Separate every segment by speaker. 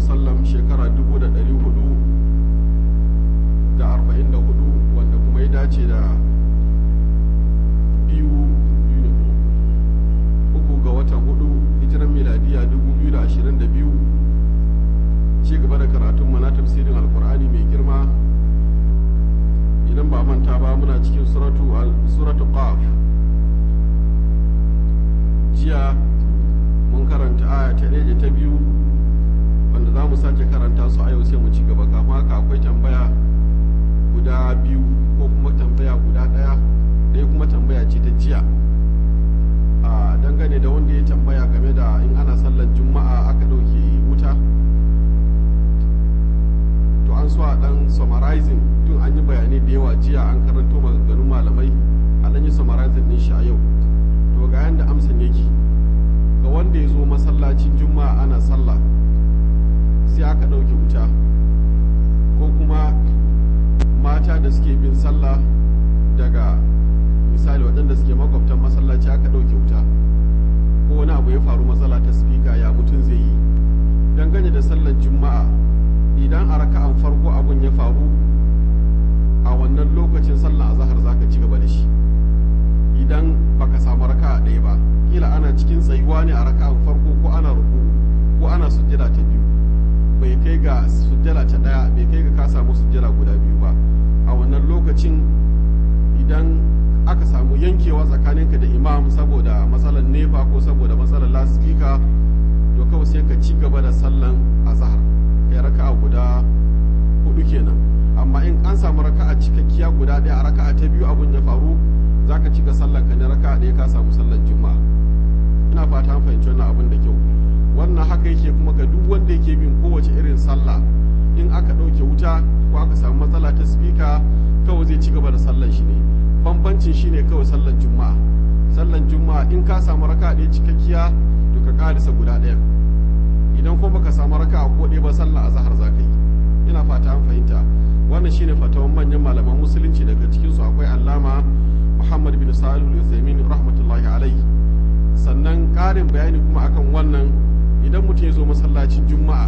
Speaker 1: wasallam shekara 444 wanda kuma ya dace da biyu uku ga watan hudu hijiran miladiya 2022 ci gaba da karatun mana tafsirin alkur'ani mai girma idan ba manta ba muna cikin suratu qaf jiya mun karanta aya ta ɗaya ta biyu wanda za mu sake karanta su a yau sai mu ci gaba kafin haka akwai tambaya guda biyu ko kuma tambaya guda ɗaya ɗaya kuma tambaya ce ta jiya a dangane da wanda ya tambaya game da in ana sallar juma'a aka ɗauke wuta to an so a ɗan summarizing tun an yi bayanai da yawa jiya an karanto maganganun malamai a ɗan yi summarizing ɗin shi a yau to ga yanda amsan yake ga wanda ya zo masallacin juma'a ana sallah sai aka ɗauke wuta ko kuma mata da suke bin sallah daga misali waɗanda suke makwabtan masallaci aka ɗauke wuta ko wani abu ya faru matsala ta spika ya mutum zai yi dangane da sallar juma'a idan a raka'an farko abun ya faru a wannan lokacin sallar azahar zaka ci gaba da shi idan baka samu raka'a ɗaya ba kila ana cikin tsayuwa ne a raka'an farko ko ana ruku ko ana sujjada ta biyu bai kai ga sujjada ta ɗaya bai kai ga ka samu sujjada guda biyu ba a wannan lokacin idan aka samu yankewa tsakaninka da imam saboda matsalar nefa ko saboda matsalar lasifika to kawai sai ka ci gaba da sallan azhar kai raka'a guda hudu kenan amma in an samu raka'a cikakkiya guda ɗaya a raka'a ta biyu abun ya faru zaka cika sallan ka ne raka'a ɗaya ka samu sallan juma'a ina fata an fahimci wannan abin da kyau wannan haka yake kuma ga duk wanda yake bin kowace irin sallah in aka ɗauke wuta ko aka samu matsala ta spika kawai zai ci gaba da sallan shi ne bambancin shi ne kawai sallan juma'a sallan juma'a in ka samu raka ɗaya cikakkiya to ka karisa guda ɗaya idan kuma baka samu raka ko ɗaya ba sallan azahar za ka yi ina fata an fahimta wannan shine fatawan manyan malaman musulunci daga cikinsu akwai allama muhammad bin sa'id al-uthaymin rahmatullahi alaihi sannan ƙarin bayani kuma akan wannan idan mutum ya zo masallacin juma'a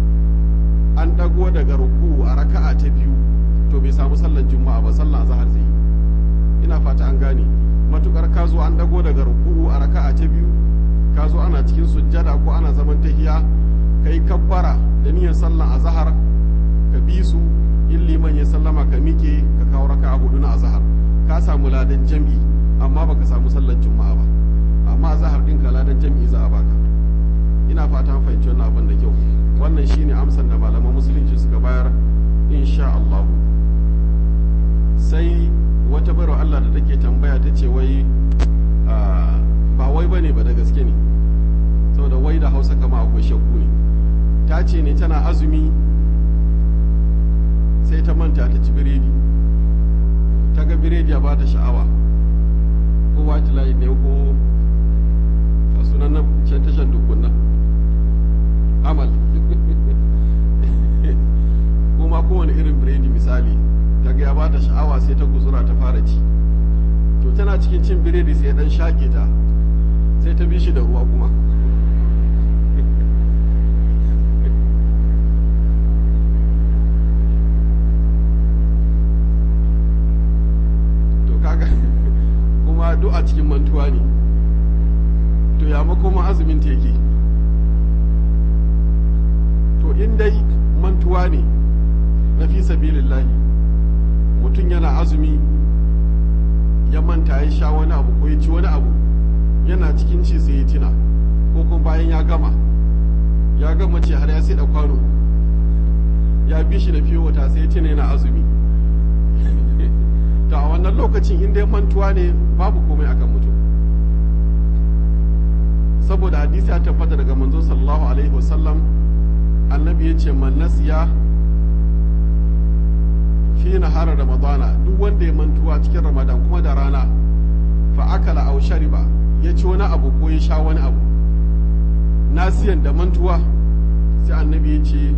Speaker 1: an ɗago daga ruku a raka'a ta biyu to bai samu sallan juma'a ba sallan azhar zai ina fata an gane matukar ka zo an ɗago daga ruku a raka'a ta biyu ka zo ana cikin sujjada ko ana zaman tahiya ka yi kabbara da niyyar sallan azhar ka bi su in liman ya sallama ka mike ka kawo raka'a hudu na azhar ka samu ladan jam'i amma baka samu sallan juma'a ba amma azhar ɗinka ladan jam'i za a baka ina fata an fahimci wannan abin da kyau wannan shine amsan da malaman musulunci suka bayar insha Allah sai wata bayar Allah da take tambaya ta ce wai ba wai bane ba da gaske ne saboda wai da Hausa kama akwai shakku ne ta ce ne tana azumi sai ta manta ta ci biredi ta ga biredi ya bata sha'awa ko white line ne ko a sunan na can tashan dukunna amal kuma kowane irin biredi misali ta ga ya ba ta sha'awa sai ta guzura ta fara ci to tana cikin cin biredi sai dan shaƙe ta sai ta bi shi da ruwa kuma to kaga kuma duk a cikin mantuwa ne to ya makoma azumin ta yake to in dai mantuwa ne na fi sabilillahi mutum yana azumi ya manta ya sha wani abu ko ya ci wani abu yana cikin ci sai ya tina ko kuma bayan ya gama ya gama ce har ya sai da kwano ya bi shi da fiye wata sai ya tina yana azumi ta a wannan lokacin in dai mantuwa ne babu komai akan mutum saboda hadisi ya tabbata daga manzo sallallahu alaihi wasallam annabi ya ce man nasiya fi nahara ramadana duk wanda ya mantuwa cikin ramadan kuma da rana fa akala aw shariba ya ci wani abu ko ya sha wani abu nasiyan da mantuwa sai annabi ya ce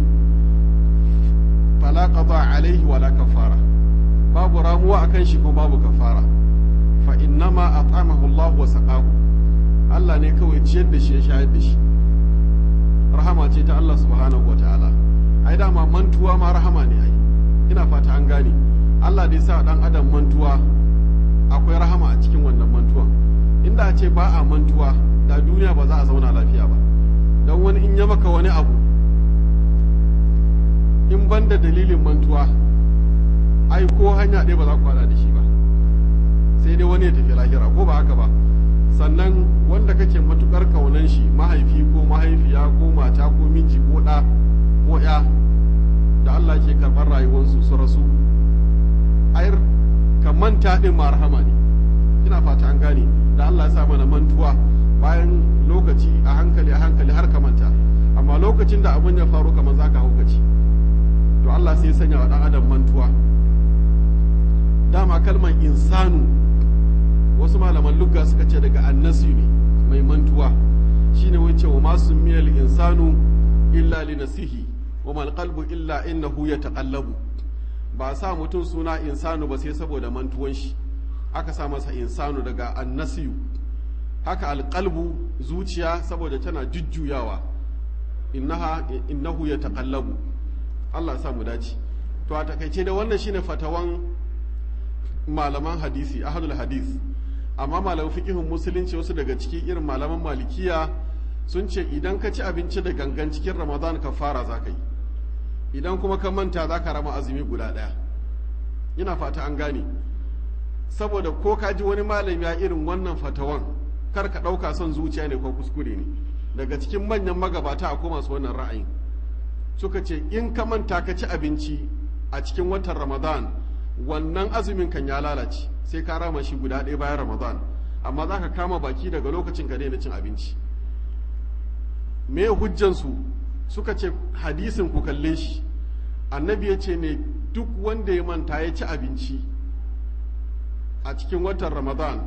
Speaker 1: fala qada alaihi wala kafara babu ramuwa akan shi kuma babu kafara fa innama at'amahu Allah wa saqahu Allah ne kawai ciyar da shi ya shayar da shi rahama ce ta Allah subhanahu wa ta'ala ai dama mantuwa ma rahama ne ai ina fata an gane Allah da ya sa dan adam mantuwa akwai rahama a cikin wannan mantuwan inda a ce ba a mantuwa da duniya ba za a zauna lafiya ba don wani in ya maka wani abu in ban da dalilin mantuwa ai ko hanya ɗaya ba za ku haɗa da shi ba sai dai wani ya tafi lahira ko ba haka ba sannan wanda kake matukar kaunan shi mahaifi ko mahaifiya ko mata ko miji ko ɗa ko ya da Allah ke karɓar rayuwarsu su rasu ayar ka manta ɗin ma rahama ne ina fata an gane da Allah ya sa mana mantuwa bayan lokaci a hankali a hankali har ka manta amma lokacin da abin ya faru kamar za ka haukaci to Allah sai ya sanya wa ɗan adam mantuwa dama kalmar insanu wasu malaman lugga suka ce daga annasi ne mai mantuwa shine wance wa masu miyal insanu illa li nasihi wa mal qalbu illa innahu yataqallabu ba sa mutum suna insanu ba sai saboda mantuwan shi aka sa masa insanu daga annasiyu haka alqalbu zuciya saboda tana jujjuyawa innaha innahu yataqallabu Allah ya sa mu dace to a takaice da wannan shine fatawan malaman hadisi ahadul hadis amma malaman fiqihun musulunci wasu daga ciki irin malaman malikiya sun ce idan ka ci abinci da gangan cikin ramadan ka fara za ka yi idan kuma ka manta za ka rama azumi guda ɗaya ina fata an gane saboda ko ka ji wani malami ya irin wannan fatawan kar ka ɗauka son zuciya ne ko kuskure ne daga cikin manyan magabata a koma su wannan ra'ayin suka ce in ka manta ka ci abinci a cikin watan ramadan wannan azumin kan ya lalace sai ka rama shi guda ɗaya bayan ramadan amma za ka kama baki daga lokacin ka daina cin abinci me hujjansu suka ce hadisin ku kalle shi annabi ya ce ne duk wanda ya manta ya ci abinci a cikin watan ramadan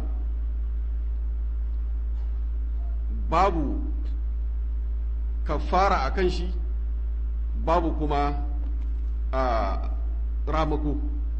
Speaker 1: babu kafara a kan shi babu kuma a ramako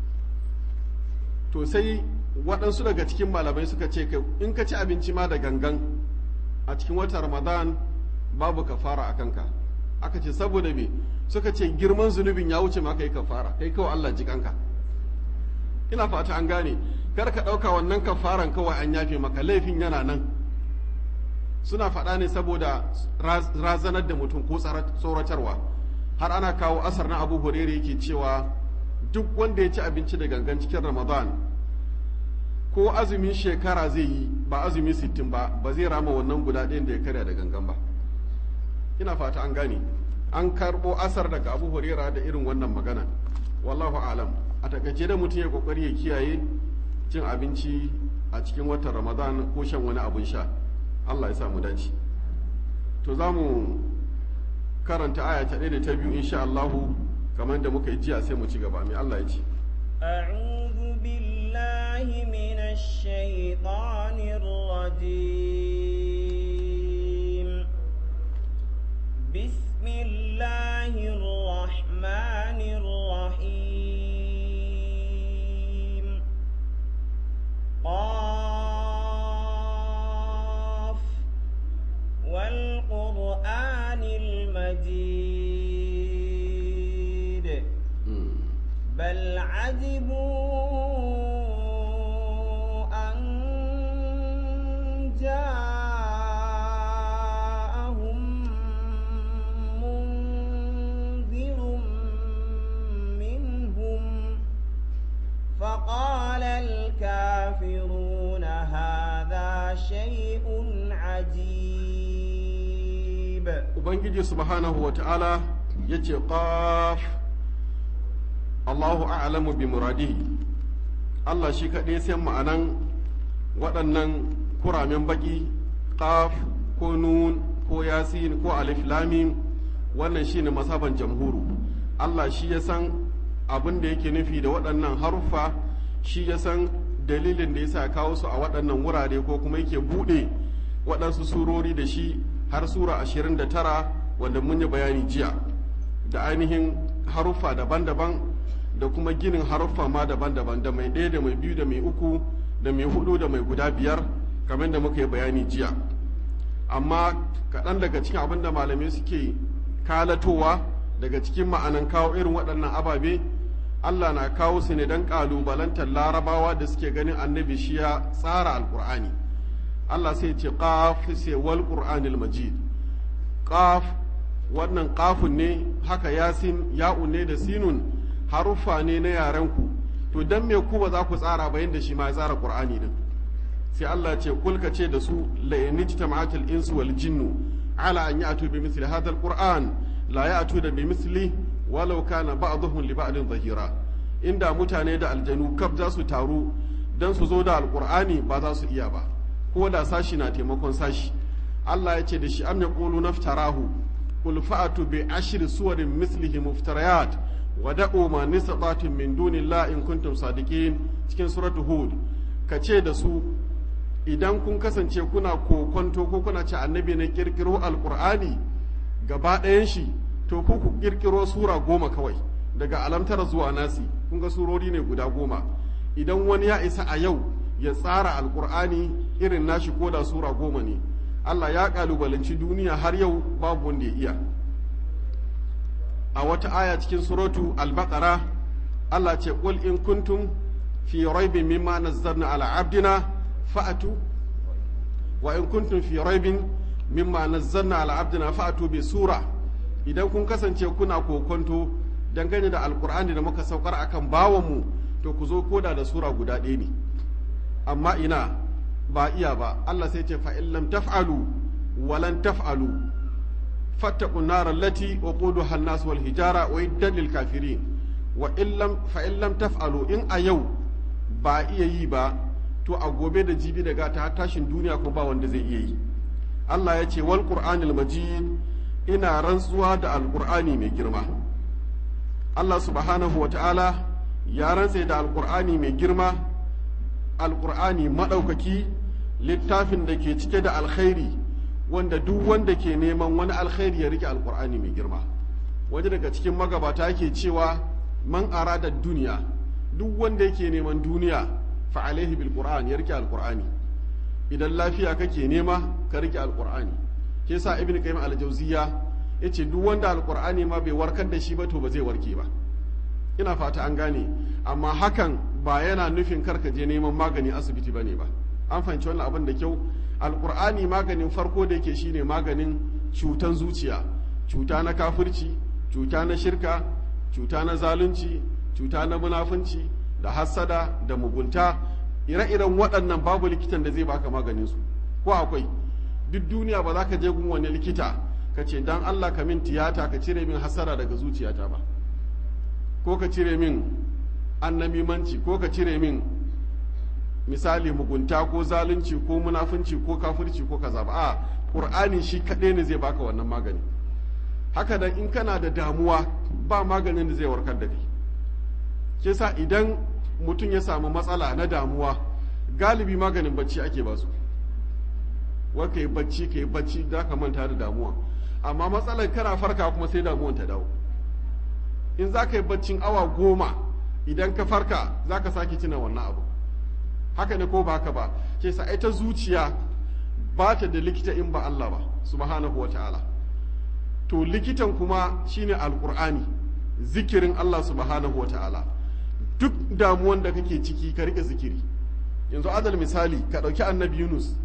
Speaker 1: to sai waɗansu daga cikin malamai suka ce in ka ci abinci ma da gangan a cikin watan ramadan babu kafara a kanka aka ce saboda me suka ce girman zunubin ya wuce ma kai kafara kai kawai Allah ji kanka ina fata an gane kar ka ɗauka wannan kafaran kawai an yafe maka laifin yana nan suna faɗa ne saboda razanar da mutum ko tsoratarwa har ana kawo asar na abu hurere yake cewa duk wanda ya ci abinci da gangan cikin ramadan ko azumin shekara zai yi ba azumi sittin ba ba zai rama wannan guda ɗayan da ya karya da gangan ba ina fata an gane an karɓo asar daga abu hurera da irin wannan magana wallahu alam a takaice da mutum ya kokari ya kiyaye cin abinci a cikin watan ramadan ko shan wani abun sha allah ya sa mu dace to za mu karanta aya ta ɗaya da ta biyu insha allahu kamar da muka yi jiya sai mu ci gaba mai allah ya ce
Speaker 2: أعوذ بالله من الشيطان الرجيم بسم الله الرحمن الرحيم قاف والقرآن المجيد بل عجبوا أن جاءهم منذر منهم فقال الكافرون هذا شيء عجيب
Speaker 1: ubangiji subhanahu wa ta'ala ya ce qaf allahu a'lamu bi muradihi allah shi kaɗai sai ma'anan waɗannan kuramen baƙi qaf ko nun ko yasin ko alif lamim wannan shine masaban jamhuru allah shi ya san abin da yake nufi da waɗannan haruffa shi ya san dalilin da yasa kawo su a waɗannan wurare ko kuma yake buɗe waɗansu surori da shi har sura ashirin da tara wanda mun yi bayani jiya da ainihin haruffa daban-daban da kuma ginin haruffa ma daban-daban da mai ɗaya da mai biyu da mai uku da mai hudu da mai guda biyar kamar da muka yi bayani jiya amma kaɗan daga cikin abin da malamai suke kalatowa daga cikin ma'anan kawo irin waɗannan ababe Allah na kawo su ne don ƙalubalantar larabawa da suke ganin annabi shi ya tsara alƙur'ani Allah sai ce qaf sai wal qur'anil majid qaf wannan qafun ne haka yasin ya'un ne da sinun haruffa ne na yaren ku to dan me ku ba za ku tsara ba yanda shi ma ya tsara qur'ani din sai Allah ce kulka ce da su la yanijtama'atul insu wal jinnu ala an ya'tu bi mithli hadha alquran la ya'tu da bi mithli walau kana ba'dhum li ba'din zahira inda mutane da aljanu kaf za su taru dan su zo da alqur'ani ba za su iya ba ko da sashi na taimakon sashi Allah ya ce da shi am yaqulu naftarahu qul fa'atu bi ashri suwarin mislihi muftariyat wa da'u ma nisabatun min dunillahi in kuntum sadiqin cikin suratu hud ka ce da su idan kun kasance kuna kokonto ko kuna ce annabi ne kirkiro alqur'ani gaba ɗayan shi to ku ku kirkiro sura goma kawai daga alamtar zuwa nasi kun ga surori ne guda goma idan wani ya isa a yau ya tsara alkur'ani irin nashi ko da sura goma ne Allah ya kalubalanci duniya har yau babu wanda ya iya a wata aya cikin suratu al-baqara Allah ce qul in kuntum fi raibin mimma nazzalna ala abdina fa'atu wa in kuntum fi raibin mimma nazzalna ala abdina fa'atu bi sura idan kun kasance kuna kokonto dangane da alkur'ani da muka saukar akan bawanmu to ku zo koda da sura guda ɗaya ne amma ina ba iya ba Allah sai ce fa'in lam taf'alu walan taf'alu fattaku narar lati wa ƙudu hannas wal hijara wa iddan lil kafirin wa fa'in lam taf'alu in a yau ba iya yi ba to a gobe da jibi da gata tashin duniya ko ba wanda zai iya yi Allah ya ce wal qur'anil majid ina rantsuwa da alqur'ani mai girma Allah subhanahu wa ta'ala ya rantse da alqur'ani mai girma alƙur'ani maɗaukaki littafin da ke cike da alkhairi wanda duk wanda ke neman wani alkhairi ya rike alƙur'ani mai girma waje daga cikin magabata ke cewa man arada duniya duk wanda yake neman duniya fa alaihi bil qur'an ya rike alƙur'ani idan lafiya kake nema ka rike alƙur'ani ke sa ibnu qayyim al-jawziya yace duk wanda alƙur'ani ma bai warkar da shi ba to ba zai warke ba ina fata an gane amma hakan ba yana nufin karka je neman magani asibiti ba ne ba an fahimci wannan abin da kyau alkur'ani maganin farko da yake shine maganin cutan zuciya cuta na kafirci cuta na shirka cuta na zalunci cuta na munafunci da hassada da mugunta ire-iren waɗannan babu likitan da zai baka maganin su ko akwai duk duniya ba za ka je gun wani likita ka ce dan Allah ka min tiyata ka cire min hassada daga zuciyata ba ko ka cire min annamimanci ko ka cire min misali mugunta ko zalunci ko munafunci ko kafirci ko kaza ba a qur'ani shi kaɗai ne zai baka wannan magani haka dan in kana da damuwa ba maganin da zai warkar da kai ke sa idan mutum ya samu matsala na damuwa galibi maganin bacci ake ba su wa ka yi bacci ka yi bacci za ka manta da damuwa amma matsalar kana farka kuma sai damuwan ta dawo in za ka yi baccin awa goma idan ka farka za ka sake tuna wannan abu haka ne ko ba haka ba ke sa ita zuciya ba ta da likita in ba Allah ba subhanahu wa ta'ala to likitan kuma shine alqur'ani zikirin Allah subhanahu wa ta'ala duk damuwan da kake ciki ka rike zikiri yanzu adal misali ka ɗauki annabi Yunus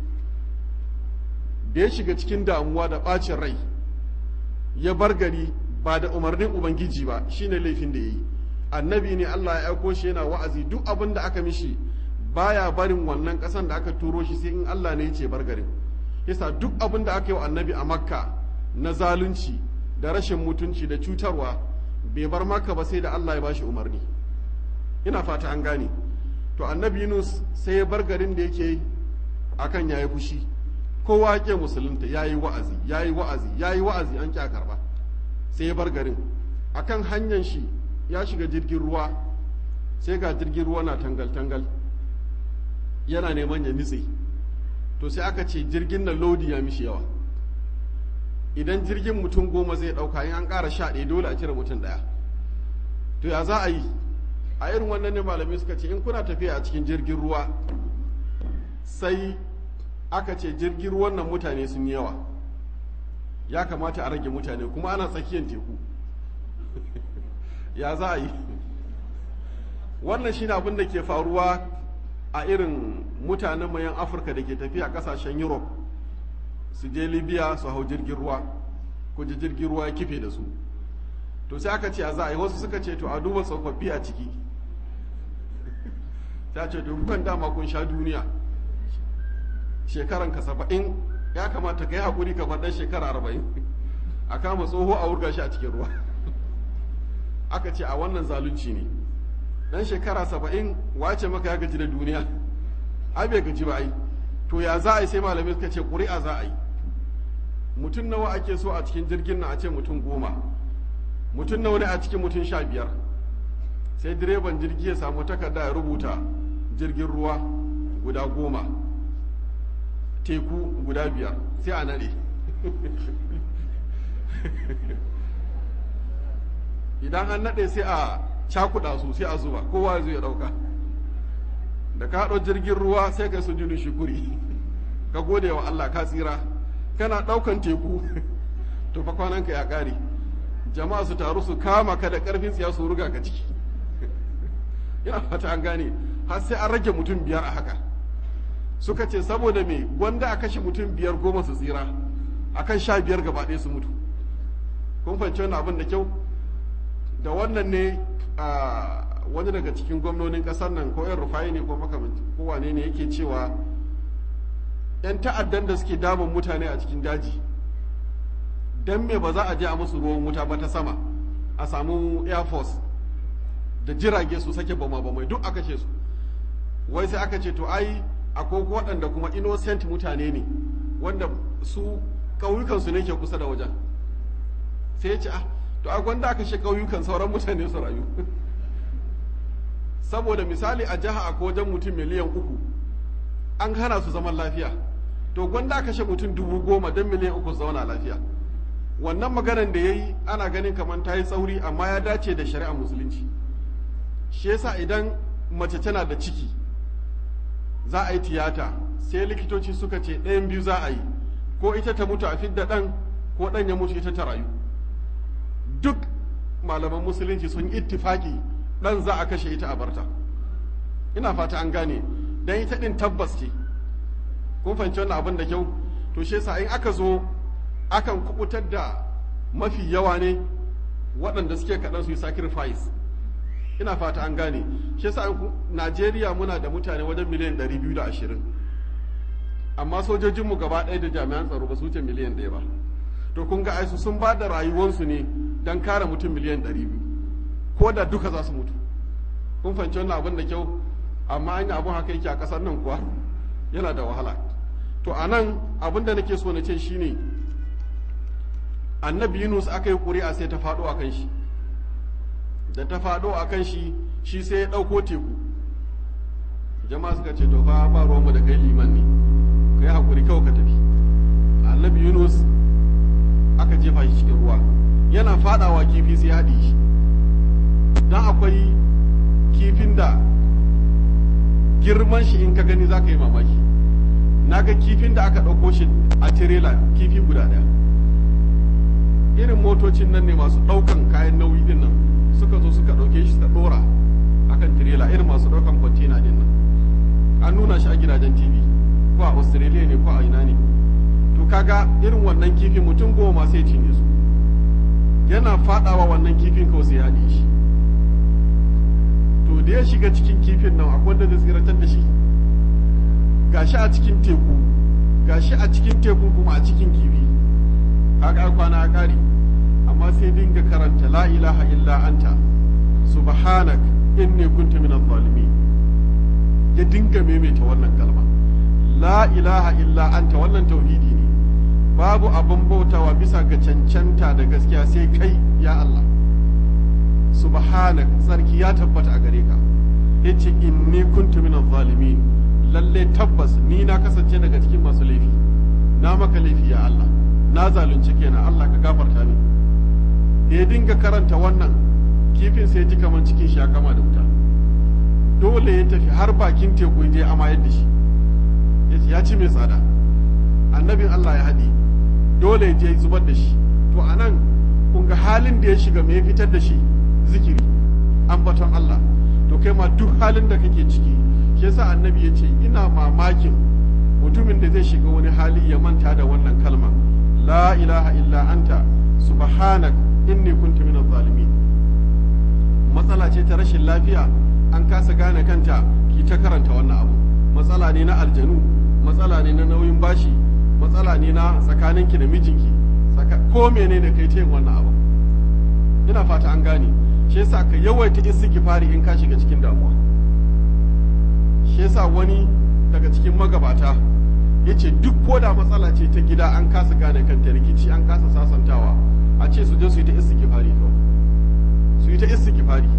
Speaker 1: da ya shiga cikin damuwa da ɓacin rai ya bar gari ba da umarnin ubangiji ba shine laifin da ya yi annabi ne Allah ya aiko shi yana wa'azi duk abin da aka mishi baya barin wannan ƙasan da aka turo shi sai in Allah ne ya ce bar garin yasa duk abin da aka yi wa annabi a makka na zalunci da rashin mutunci da cutarwa bai bar makka ba sai da Allah ya bashi umarni ina fata an gane to annabi Yunus sai ya bar garin da yake akan yayi fushi kowa ke musulunta yayi wa'azi yayi wa'azi yayi wa'azi an kya karba sai ya bar garin akan hanyar shi ya shiga jirgin ruwa sai ga jirgin ruwa na tangal-tangal yana neman ya nitse to sai aka ce jirgin na lodi ya mishi yawa idan jirgin mutum goma zai ɗauka in an ƙara sha ɗaya dole a cire mutum ɗaya to ya za a yi a irin wannan ne malamai suka ce in kuna tafiya a cikin jirgin ruwa sai aka ce jirgin ruwan nan mutane sun yi yawa ya kamata a rage mutane kuma ana tsakiyar teku ya za a yi wannan shi abin da ke faruwa a irin mutanen mayan afirka da ke tafiya kasashen europe su je libya su hau jirgin ruwa ko ji jirgin ruwa ya kife da su to sai aka ce a za a yi wasu suka ce to a duba tsofaffi a ciki ta ce to kukan dama kun sha duniya shekaran ka saba'in ya kamata ka yi haƙuri ka faɗan shekara arba'in a kama tsoho a wurga shi a cikin ruwa aka ce a wannan zalunci ne dan shekara saba'in wace maka ya gaji da duniya ai bai gaji ba ai to ya za a yi sai malamai suka ce ƙuri'a za a yi mutum nawa ake so a cikin jirgin nan a ce mutum goma mutum nawa ne a cikin mutum sha biyar sai direban jirgi ya samu takarda ya rubuta jirgin ruwa guda goma teku guda biyar sai a naɗe idan an naɗe sai a cakuɗa su sai a zuba kowa zai ya ɗauka da ka haɗo jirgin ruwa sai ka sujudu shukuri ka gode wa Allah ka tsira kana ɗaukan teku to fa kwananka ya ƙare jama'a su taru su kama ka da ƙarfin tsiya su ruga ka ciki ina fata an gane har sai an rage mutum biyar a haka suka ce saboda me gwanda a kashe mutum biyar goma su tsira akan sha biyar gaba ɗaya su mutu kun fahimci wannan abin da kyau da wannan ne a wani daga cikin gwamnonin ƙasar nan ko yan rufayi ne ko makamanci ko wane ne yake cewa yan ta'addan da suke damun mutane a cikin daji dan me ba za a je a musu ruwan wuta ba ta sama a samu air force da jirage su sake bama bamai duk aka ce su wai sai aka ce to ai akwai waɗanda kuma innocent mutane ne wanda su ƙauyukansu ne ke kusa da wajen sai ya ce ah to a gwanda aka shi ƙauyukan sauran mutane su rayu saboda misali a jiha a wajen mutum miliyan uku an hana su zaman lafiya to gwanda aka shi mutum dubu goma don miliyan uku su zauna lafiya wannan maganan da ya yi ana ganin kamar ta yi tsauri amma ya dace da shari'ar musulunci shi yasa idan mace tana da ciki za a yi tiyata sai likitoci suka ce ɗayan biyu za a yi ko ita ta mutu a fidda ɗan ko ɗan ya mutu ita ta rayu duk malaman musulunci sun ittifaki ɗan za a kashe ita a barta ina fata an gane dan ita ɗin tabbas ce kun fahimci wannan abin da kyau to shi yasa in aka zo akan kubutar da mafi yawa ne waɗanda suke kaɗan su yi sacrifice ina fata an gane shi yasa Najeriya muna da mutane wajen miliyan 220 amma sojojinmu gaba ɗaya da jami'an tsaro ba su wuce miliyan ɗaya ba to kun ga aisu sun ba da rayuwarsu ne don kare mutum miliyan 200 ko da duka za su mutu kun fahimci wannan abin da kyau amma an yi abin haka yake a ƙasar nan kuwa yana da wahala to a nan abin da nake so na ce shine annabi yunus aka yi ƙuri'a sai ta faɗo a kan shi da ta faɗo a kan shi shi sai ya ɗauko teku jama'a suka ce to fa ba ruwanmu da kai liman ne ka yi haƙuri kawai ka tafi annabi yunus aka jefa shi cikin ruwa yana faɗawa kifi sai haɗe shi don akwai kifin da girman shi in ka gani za ka yi mamaki na ga kifin da aka ɗauko shi a tirela kifi guda ɗaya irin motocin nan ne masu ɗaukan kayan nauyi din nan suka zo suka ɗauke shi ta ɗora akan tirela irin masu ɗaukan kwantena din nan an nuna shi a gidajen tv ko a australia ne ko a ina ne to kaga irin wannan kifin mutum goma sai cinye su yana fadawa wannan kifin kawai sai ya haɗe shi to da ya shiga cikin kifin nan akwai wanda zai tsiratar da shi gashi a cikin teku gashi a cikin teku kuma a cikin kifi kaga kwana ya kare amma sai dinga karanta la ilaha illa anta subhanak inni kuntu minadh zalimin ya dinga maimaita wannan kalma la ilaha illa anta wannan tauhidi ne babu abin bautawa bisa ga cancanta da gaskiya sai kai ya Allah subhanak tsarki ya tabbata a gare ka yace inni kuntu minadh zalimin lalle tabbas ni na kasance daga cikin masu laifi na maka laifi ya Allah na zalunci kenan Allah ka gafarta min da ya dinga karanta wannan kifin sai ji kamar cikin shi ya kama da wuta dole ya tafi har bakin teku ya je amayar da shi ya ci mai tsada annabin Allah ya haɗe dole ya je zubar da shi to anan kun ga halin da ya shiga me ya fitar da shi zikiri ambaton Allah to kai ma duk halin da kake ciki shi yasa annabi ya ce ina mamakin mutumin da zai shiga wani hali ya manta da wannan kalma la ilaha illa anta subhanak inni kuntu minaz zalimin matsala ce ta rashin lafiya an kasa gane kanta ki ta karanta wannan abu matsala ne na aljanu matsala ne na nauyin bashi matsala ne na tsakaninki da mijinki ko menene kai ta yin wannan abu ina fata an gane shi yasa ka yawaita istighfari in ka shiga cikin damuwa shi yasa wani daga cikin magabata yace duk ko da matsala ce ta gida an kasa gane kanta rikici an kasa sasantawa a ce su je su yi ta istighfari kawai su yi ta istighfari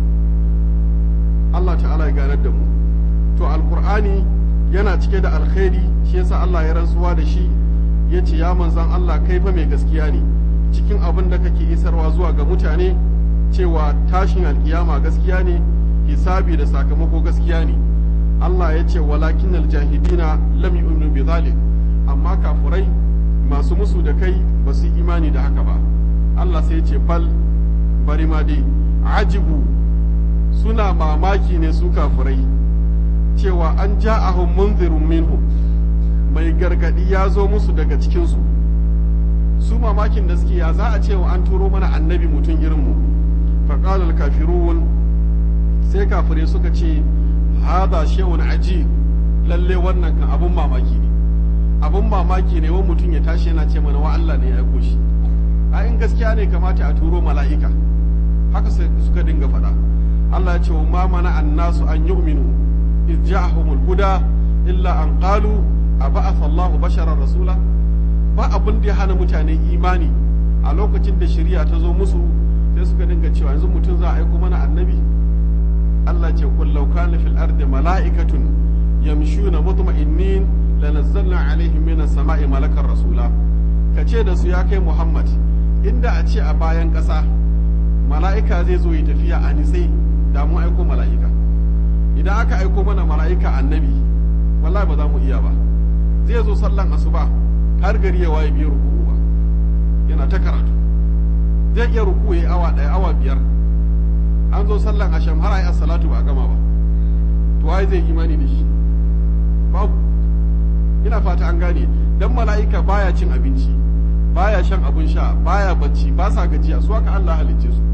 Speaker 1: Allah ta'ala ya ganar da mu to alqur'ani yana cike da alkhairi shi yasa Allah ya rantsuwa da shi yace ya manzan Allah kai fa mai gaskiya ne cikin abin da kake isarwa zuwa ga mutane cewa tashin alkiyama gaskiya ne hisabi da sakamako gaskiya ne Allah ya ce walakin aljahidina lam yu'minu bi zalik amma kafurai masu musu da kai ba su imani da haka ba Allah sai ya ce bal bari ma dai ajibu suna mamaki ne su kafurai cewa an ja'ahum munzirun minhum mai gargadi ya zo musu daga cikinsu su mamakin da suke ya za a cewa an turo mana annabi mutum irinmu faƙalar kafirun sai kafirai suka ce hada shehun aji lalle wannan kan abun mamaki ne abun mamaki ne wa mutum ya tashi yana ce mana wa Allah ne ya aiko shi a in gaskiya ne kamata a turo mala'ika haka suka dinga faɗa Allah ya ce wa ma mana annasu an yu'minu iz ja'ahumul huda illa an qalu a ba'atha Allahu basharar rasula ba abin da ya hana mutane imani a lokacin da shari'a ta zo musu sai suka dinga cewa yanzu mutum za a aiko mana annabi Allah ce kul law kana fil ardi mala'ikatun yamshuna mutma'innin lanazzalna alaihim minas sama'i malakar rasula kace da su ya kai Muhammad inda a ce a bayan ƙasa mala'ika zai zo yi tafiya a nisai da mu aiko mala'ika idan aka aiko mana mala'ika annabi wallahi ba za mu iya ba zai zo sallan asuba har gari ya waye biyar ruku'u ba yana ta karatu zai iya ruku ya awa ɗaya awa biyar an zo sallan asham har ayi salatu ba a gama ba to waye zai imani da shi babu ina fata an gane dan mala'ika baya cin abinci baya shan abun sha baya bacci ba sa gajiya su haka Allah halicce su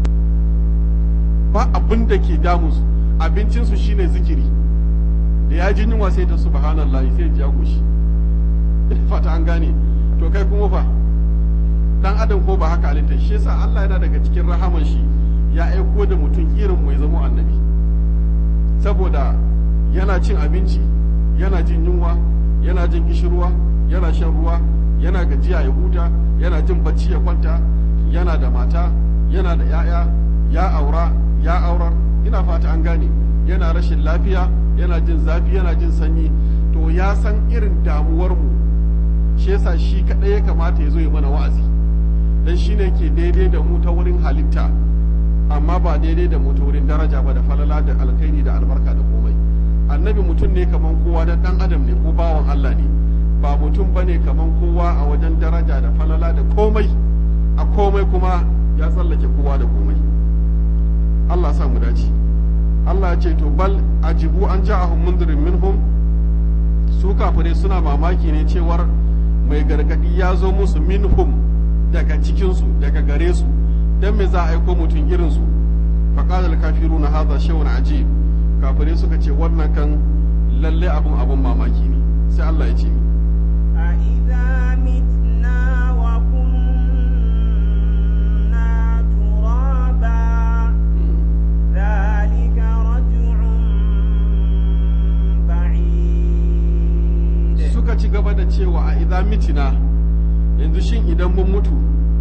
Speaker 1: ba abin da ke damu su abincinsu shine zikiri da ya ji yunwa sai ta subhanallah sai ya goshi fata an gane to kai kuma fa dan adam ko ba haka halitta shi yasa Allah yana daga cikin rahaman shi ya aiko da mutum irin mai zama annabi saboda yana cin abinci yana jin yunwa yana jin kishirwa yana shan ruwa yana gajiya ya huta yana jin bacci ya kwanta yana da mata yana da 'ya'ya ya aura ya aurar ina fata an gane yana rashin lafiya yana jin zafi yana jin sanyi to ya san irin damuwar mu shi yasa shi kadai ya kamata ya zo ya mana wa'azi dan shine ke daidai da mu ta wurin halitta amma ba daidai da mu ta wurin daraja ba da falala da alkhairi da albarka da komai annabi mutum ne kaman kowa da dan adam ne ko bawan Allah ne ba mutum bane kaman kowa a wajen daraja da falala da komai a komai kuma ya tsallake kowa da komai Allah sa mu dace Allah ya ce to bal ajibu an ja'ahum mundirin minhum su kafirai suna mamaki ne cewar mai gargadi ya zo musu minhum daga cikinsu daga gare su dan me za a aiko mutum irin su faqala al-kafiruna hadha shay'un ajib kafirai suka ce wannan kan lalle abun abun mamaki ne sai Allah ya ce mi
Speaker 2: أإذا متنا وكنا ترابا ذلك رجع بعيد
Speaker 1: suka ci gaba da cewa a idza mitina yanzu shin idan mun mutu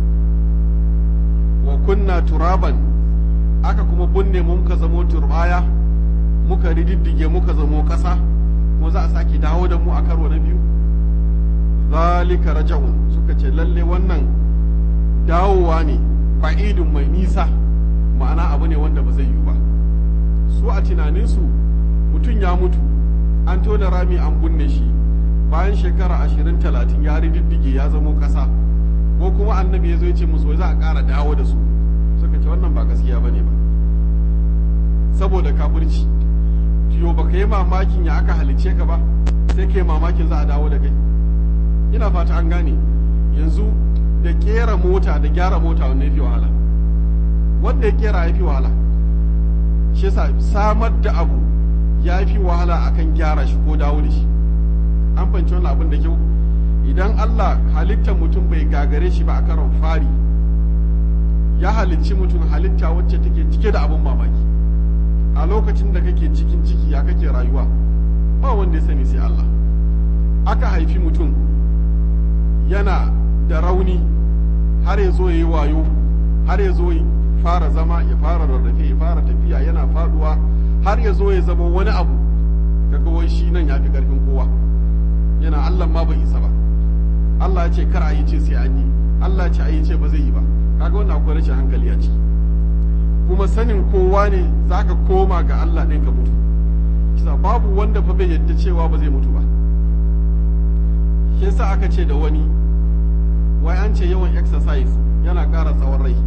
Speaker 1: wa kunna turaban aka kuma binne mu muka zamo turbaya muka rididdige muka zamo ƙasa kuma za a sake dawo da mu a karo na biyu zalika raja'un suka ce lalle wannan dawowa ne fa'idun mai nisa ma'ana abu ne wanda ba zai yiwu ba su a tunaninsu mutum ya mutu an tona rami an binne shi bayan bayan shekara ashirin talatin ya rididdige ya zamo ƙasa ko kuma annabi ya zo ya ce musu wai za a ƙara dawo da su suka ce wannan ba gaskiya ba ne ba saboda kafirci yo baka yi mamakin ya aka halicce ka ba sai ka yi mamakin za a dawo da kai ina fata an gane yanzu da kera mota da gyara mota wanda ya fi wahala wanda ya kera ya fi wahala shi yasa samar da abu ya fi wahala akan gyara shi ko dawo da shi an fahimci wannan abin da kyau idan Allah halittar mutum bai gagare shi ba a karon fari ya halicci mutum halitta wacce take cike da abin mamaki a lokacin da kake cikin ciki ya kake rayuwa ba wanda ya sani sai Allah aka haifi mutum yana da rauni har ya zo ya yi wayo har ya zo ya fara zama ya fara rarrafe ya fara tafiya yana faduwa har ya zo ya zama wani abu kaga wai shi nan ya fi karfin kowa yana Allah ma bai isa ba Allah ya ce kar a yi ce sai an yi Allah ya ce a yi ce ba zai yi ba kaga wannan akwai rashin hankali a ciki kuma sanin kowa ne zaka koma ga Allah ɗin ka mutu kisa babu wanda fa bai yadda cewa ba zai mutu ba shi yasa aka ce da wani wai an ce yawan exercise yana ƙara tsawon rai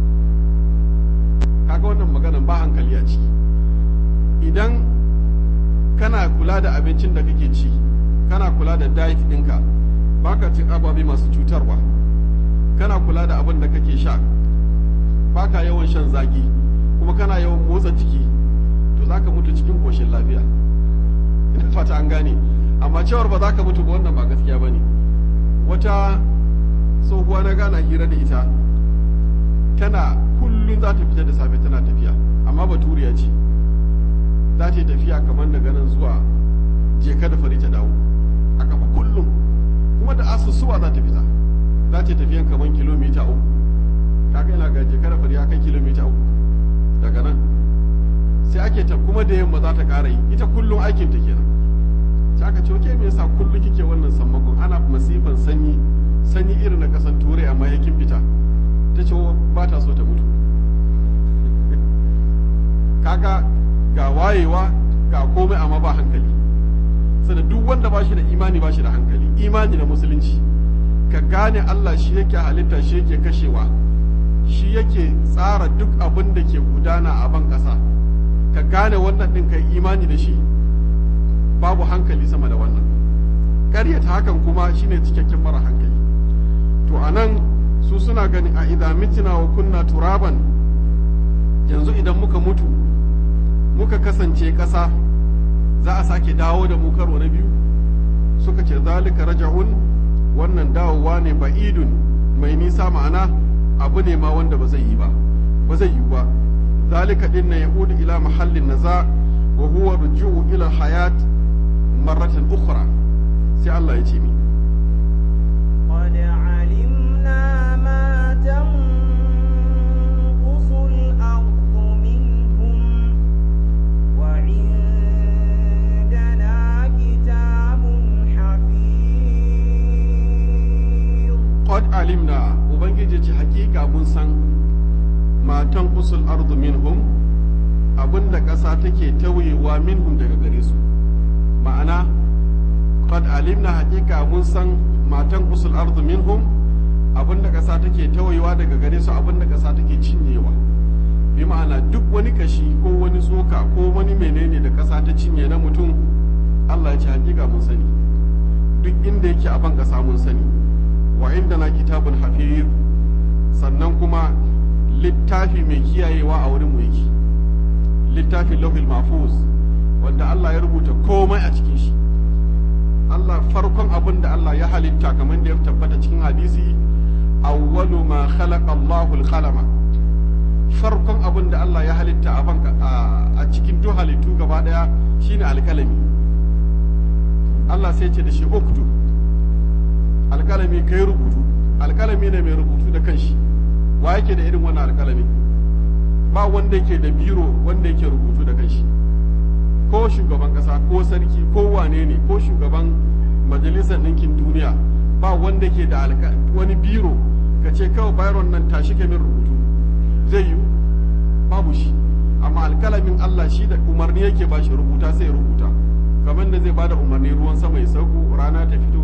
Speaker 1: kaga wannan maganan ba hankali a ciki idan kana kula da abincin da kake ci kana kula da diet ɗinka baka cin ababe masu cutarwa kana kula da abin da kake sha baka yawan shan zaki kuma kana yawan motsa jiki to zaka mutu cikin koshin lafiya ina fata an gane amma cewar ba za ka mutu ba wannan ba gaskiya ba ne wata tsohuwa na gana hira da ita tana kullum za ta fita da safe tana tafiya amma baturiya ce za ta yi tafiya kamar daga nan zuwa je da fari ta dawo a kafa kullum kuma da asusuwa za ta fita za ta yi tafiyan kamar kilomita uku kaga yana ga je da fari ya kai kilomita uku daga nan sai ake ta kuma da yamma za ta ƙara yi ita kullum aikin ta kenan sai aka ce oke me yasa kullum kike wannan sammakon ana masifan sanyi sanyi irin na kasan turai amma yakin fita ta ce ba ta so ta mutu kaga ga wayewa ga komai amma ba hankali sana duk wanda ba shi da imani ba shi da hankali imani na musulunci ka gane Allah shi yake halitta shi yake kashewa shi yake tsara duk abin da ke gudana a ban ƙasa ka gane wannan ɗin kai imani da shi babu hankali sama da wannan ƙaryata hakan kuma shine cikakken mara hankali to a nan su suna ganin a idan mitina wa kunna turaban yanzu idan muka mutu muka kasance ƙasa za a sake dawo da mu karo na biyu suka ce zalika raja'un wannan dawowa ne ba'idun mai nisa ma'ana abu ne ma wanda ba zai yi ba ba zai yi ba zalika din na yaudu ila mahallin naza wa huwa ruju'u ila hayat marratan ukhra sai Allah ya ce mi
Speaker 2: قد علمنا ما تنقص الأرض منهم وعندنا كتاب حفيظ
Speaker 1: qad alimna ubangiji ce hakika mun san matan usul ardu minhum abinda ƙasa take tauyewa minhum daga gare su ma'ana qad alimna hakika mun san matan usul ardu minhum abinda ƙasa take tauyewa daga gare su abinda ƙasa take cinyewa bi ma'ana duk wani kashi ko wani tsoka ko wani menene da ƙasa ta cinye na mutum Allah ya ce hakika mun sani duk inda yake a ban ƙasa mun sani wa inda na kitabun hafiz sannan kuma littafi mai kiyayewa a wurin mu yake littafin lauhil mahfuz wanda Allah ya rubuta komai a cikin shi Allah farkon abin da Allah ya halitta kamar da ya tabbata cikin hadisi awwalu ma khalaqa Allahu al-qalama farkon abin da Allah ya halitta a banka a cikin duk halittu gaba daya shine alkalami Allah sai ce da shi uktu alkalami kai rubutu alkalami ne mai rubutu da kanshi wa yake da irin wannan alkalami ba wanda yake da biro wanda yake rubutu da kanshi ko shugaban kasa ko sarki ko wane ne ko shugaban majalisar ɗinkin duniya ba wanda ke da wani biro ka ce kawai byron nan tashi min rubutu zai yi babu shi amma alkalamin Allah shi da umarni yake ba shi rubuta sai rubuta kamar da zai bada umarni ruwan sama ya sauko rana ta fito